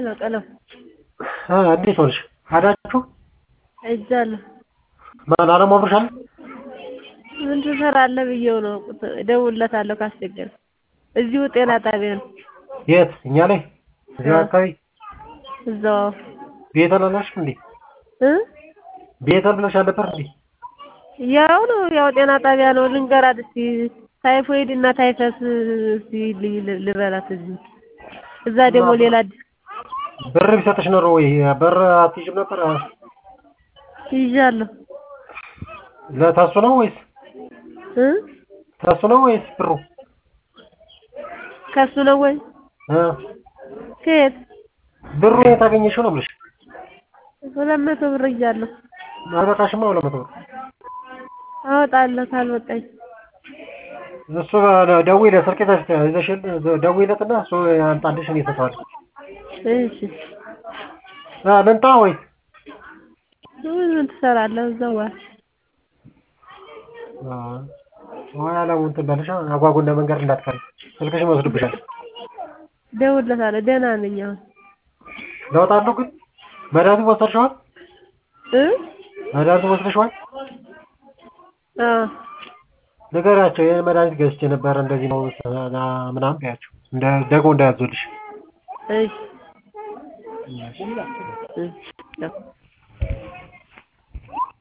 ነው ቀለም እንዴት ሆንሽ? አዳችሁ ሄጃለሁ። ማን አለሙ አብሮሻል? ምን ትሰራለህ ብዬው ነው እደውልለታለሁ ካስቸገረ። እዚሁ ጤና ጣቢያ ነው። የት? እኛ ላይ እዚሁ አካባቢ እዛው ቤተል አላልሽም እንዴ? እ ቤተል ብለሽ አልነበር እንዴ? ያው ነው ያው ጤና ጣቢያ ነው። ልንገራት እስቲ ታይፎይድ እና ታይፈስ እስቲ ል- ልበላት እዚህ እዛ ደግሞ ሌላ አዲስ ብር ቢሰጥሽ ኖሮ ወይ ብር አትይዥም ነበር? ይዣለሁ ለታሱ ነው ወይስ እ ታሱ ነው ወይስ ብሩ? ከሱ ነው ወይ እ ከየት ብሩ የት አገኘሽው ነው የምልሽ። ሁለት መቶ ብር ይዣለሁ አይበቃሽማ ሁለት መቶ ብር። አወጣለሁ ካልበቃኝ እሱ ደውይለት ስልክ ይዘሽል ደውይለትና እሱ ያምጣልሽ እኔ እሰጠዋለሁ። እሺ እ ልምጣ ወይስ ምን ትሰራለህ እዛው ዋል ወይ አለሙ እንትን በልሽ አጓጉና መንገድ እንዳትቀሪ ስልክሽን ይወስዱብሻል። እደውልለታለሁ ደህና ነኝ አሁን ለውጥ አለው ግን መድኃኒቱን ወሰድሽዋል? እ መድኃኒቱን ወስደሽዋል? አዎ ንገሪያቸው ይሄን መድኃኒት ገዝቼ ነበር እንደዚህ ነው ምናምን በያቸው እንደ ደግሞ እንዳያዙልሽ። እሺ እሺ ያው